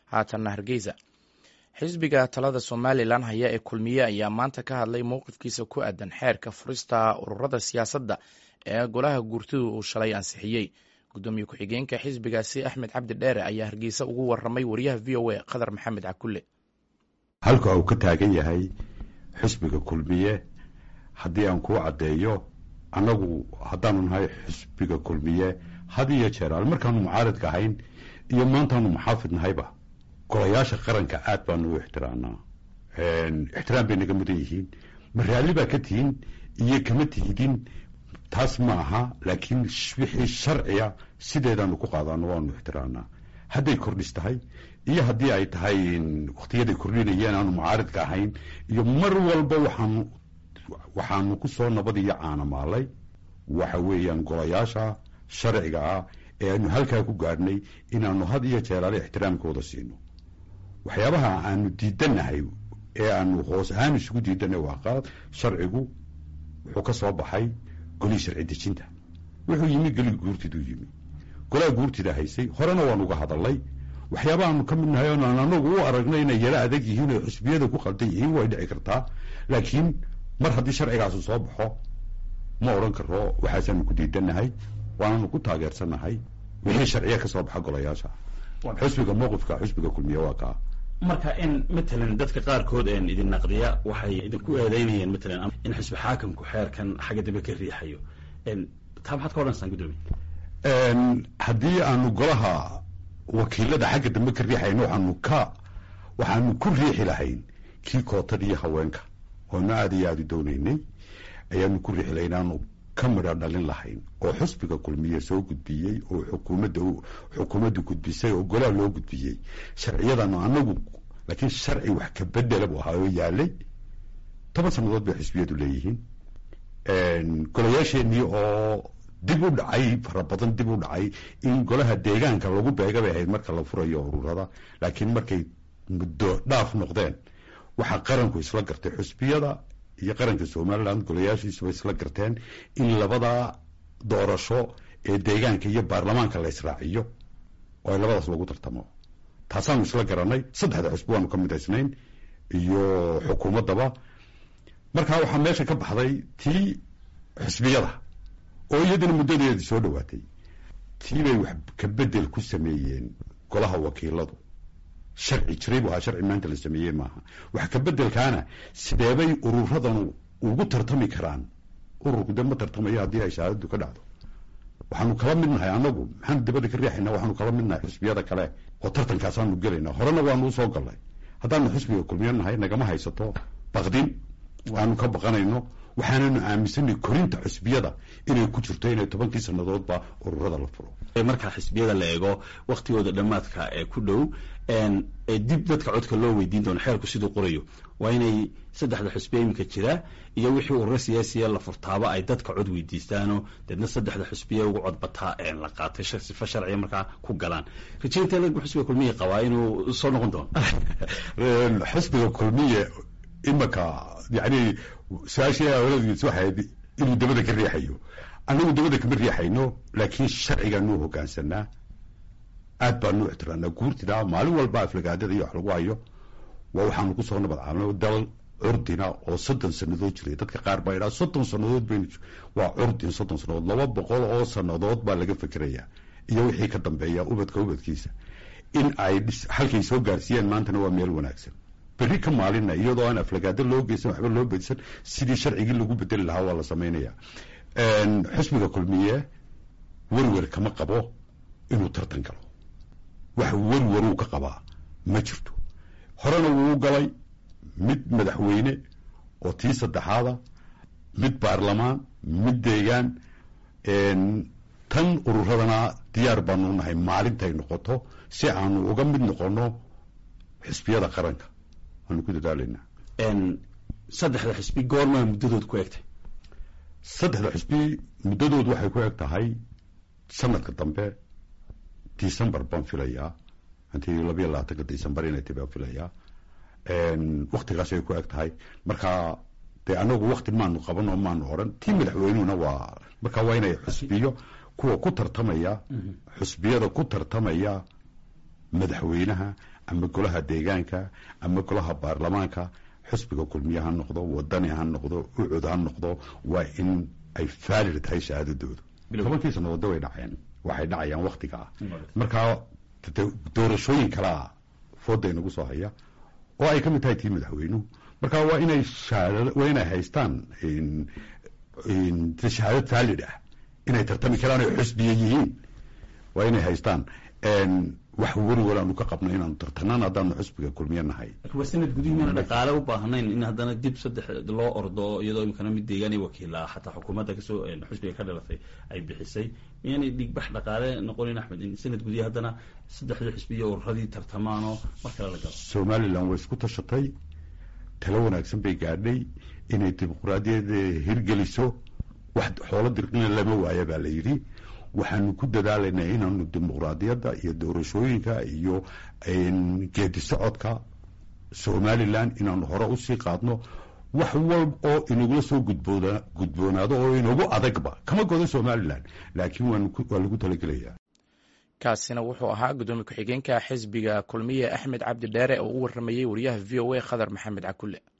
haatanna hargeysa xisbiga talada somalilan haya ee kulmiye ayaa maanta ka hadlay mowqifkiisa ku aadan xeerka furista ururada siyaasadda ee golaha guurtidu uu shalay ansixiyey gudoomiye ku-xigeenka xisbigaasi axmed cabdi dheere ayaa hargeysa ugu waramay wariyaha v o a qadar maxamed cakulle halka uu ka taagan yahay xisbiga kulmiye haddii aan kuu caddeeyo annagu haddaanu nahay xisbiga kulmiye had iyo jeer al markaanu mucaaridka ahayn iyo maantaanu muxaafid nahayba golayaasha qaranka aad baanu u ixtiraamnaa ixtiraam bay naga mudan yihiin ma raalli baa ka tihin iyo kama tihidin taas ma aha laakiin wixii sharciga sideedaanu ku qaadano waanu ixtiraamnaa hadday kordhis tahay iyo haddii ay tahay waktiyaday kordhinayeen aanu mucaaridka ahayn iyo mar walba waxaanu waxaanu ku soo nabad iyo caanamaalay waxa weeyaan golayaasha sharciga ah ee aanu halkaa ku gaadhnay inaanu had iyo jeeraale ixtiraamkooda siino waxyaabaha aanu diidanahay ee aanu hoos ahaan isugu diidanay waa qalad sharcigu wuxuu ka soo baxay golihii sharci dejinta wuxuu yimi geli guurtiduu yimi golaha guurtida haysay horena waan uga hadalay waxyaabahaanu ka mid nahay oonaan anagu u aragnay inay yaro adag yihiin oo xusbiyada ku qaldan yihiin way dhici kartaa laakiin mar haddii sharcigaasu soo baxo ma odhan karo waxaasaanu ku diidanahay waananu ku taageersanahay wixii sharciya ka soo baxa golayaasha xusbiga mowqifka xusbiga kulmiye waa kaa marka in matalan dadka qaarkood een idin naqdiya waxay idinku eedeynayeen matalan in xisbi xaakamku xeerkan xagga dambe ka riixayo taa maxaad ka odhanaysaan guddoomiye haddii aanu golaha wakiilada xagga dambe ka riixayno waxaanu ka waxaanu ku riixi lahayn kii kootadiiyo haweenka oonu aada iyo aada u doonaynay ayaanu ku riixi lahayn aanu ka midha dhalin lahayn oo xusbiga kulmiye soo gudbiyey oo xukuumadda xukuumaddu gudbisay oo golaha loo gudbiyey sharciyadanu anagu laakiin sharci wax ka bedela buu ahaa oo yaalay toban sannadood bay xisbiyadu leeyihiin golayaasheenii oo dib u dhacay fara badan dib u dhacay in golaha deegaanka lagu beega bay ahayd marka la furayo ururada laakiin markay muddo dhaaf noqdeen waxaa qaranku isla gartay xusbiyada iyo qaranka somaliland golayaashiisuba isla garteen in labada doorasho ee deegaanka iyo baarlamaanka la israaciyo oo ay labadaas lagu tartamo taasaanu isla garanay saddexda xusbi waanu ka midaysnayn iyo xukuumaddaba markaa waxaa meesha ka baxday tii xusbiyada oo iyadana muddadeedii soo dhowaatay tii bay wax ka bedel ku sameeyeen golaha wakiiladu sharci jiray bu ahaa sharci maanta la sameeyey maaha wax ka bedelkaana sideebay ururadanu ugu tartami karaan ururku de ma tartamayo haddii ay shahaadadu ka dhacdo waxaanu kala mid nahay anagu maxaanu dabada ka riixayna waxaanu kala mid nahay xusbiyada kale oo tartankaasaanu gelayna horena waanu usoo galnay haddaanu xusbiga kulmiyo nahay nagama haysato baqdin aanu ka baqanayno waxaananu aaminsanay korinta xusbiyada inay ku jirto inay tobankii sannadoodba ururada la furo marka xisbiyada la eego waktigooda dhammaadka ee ku dhow dib dadka codka loo weydiin doono xeerku siduu qorayo waa inay saddexda xusbiya iminka jira iyo wixii ururo siyaasiya la furtaaba ay dadka cod weydiistaano deedna saddexda xusbiya ugu codbataa la qaatay sifa sharciya markaa ku galaan rajaynta xusbiga kulmiya qabaa inuu soo noqon doono xusbiga kulmiye imaka yani su-aashii awladiis waxayd inuu dabada ka riixayo annagu dabada kama riixayno laakiin sharcigaanuu hogaansanaa aad baanu ixtiraamnaa guurtina maalin walba aflagaadada iyo wax lagu hayo waa waxaanu kusoo nabad caalno dal curdina oo soddon sannadood jiray dadka qaar baa idhaa soddon sannadood baynu waa curdin soddon sannadood laba boqol oo sannadood baa laga fikerayaa iyo wixii ka dambeeya ubadka ubadkiisa in ay halkay soo gaarsiiyeen maantana waa meel wanaagsan berri ka maalina iyadoo aan aflagaado loo geysan waxba loo bedisan sidii sharcigii lagu bedeli lahaa waa la samaynaya xusbiga kulmiye werwer kama qabo inuu tartan galo wax werweruu ka qabaa ma jirto horena wuu galay mid madaxweyne oo tii saddexaada mid baarlamaan mid deegaan tan ururadana diyaar baanu nahay maalintay noqoto si aanu uga mid noqono xisbiyada qaranka waanu ku dadaalanaa saddexda xisbi goormaa muddadood ku egtay saddexda xisbi muddadood waxay ku eg tahay sanadka dambe december baan filayaa intii labayo labaatanka december inay tahy baan filayaa waktigaasay ku eg tahay marka dee anagu wakti maanu qaban oo maanu odhan tii madaxweynuhuna waa marka waa inay xusbiyo kuwa ku tartamaya xusbiyada ku tartamaya madaxweynaha ama golaha deegaanka ama golaha baarlamaanka xusbiga kulmiye ha noqdo wadani ha noqdo ucud ha noqdo waa in ay faalid tahay shahaadadoodu tobankii sannadoodda way dhaceen waxay dhacayaan waktiga ah markaa doorashooyin kalea fooda inagu soo haya oo ay ka mid tahay tii madaxweynuhu marka waa inay waa inay haystaan shahaadad faalid ah inay tartami karaan ay xusbiya yihiin waa inay haystaan wax weliwal aanu ka qabno inaanu tartanaan haddaanu xusbiga kulmiye nahay waa sanad gudihiimana dhaqaale u baahnayn in haddana dib saddex loo ordo iyadoo imikana mid deegaan wakiila xataa xukuumadda kasoo xusbiga ka dhalatay ay bixisay miyaanay dhigbax dhaqaale noqonin axmed in sanad gudihi haddana saddexdii xusbiya ururadii tartamaanoo mar kale la galo somalilan way isku tashatay talo wanaagsan bay gaadhay inay dimuqraadiyada hirgeliso wax xoolo dirqina lama waaya baa la yidhi waxaanu ku dadaalaynaa inaanu dimuqraadiyadda iyo doorashooyinka iyo geedi socodka somalilan inaanu hore usii qaadno wax walb oo inagula soo gudboonaado oo inagu adagba kama godo somalilan laakiin waa lagu talagelayaa kaasina wuxuu ahaa guddoomiye ku-xigeenka xisbiga kulmiye axmed cabdi dheere oo u waramayey wariyaha v o a khadar maxamed cakulle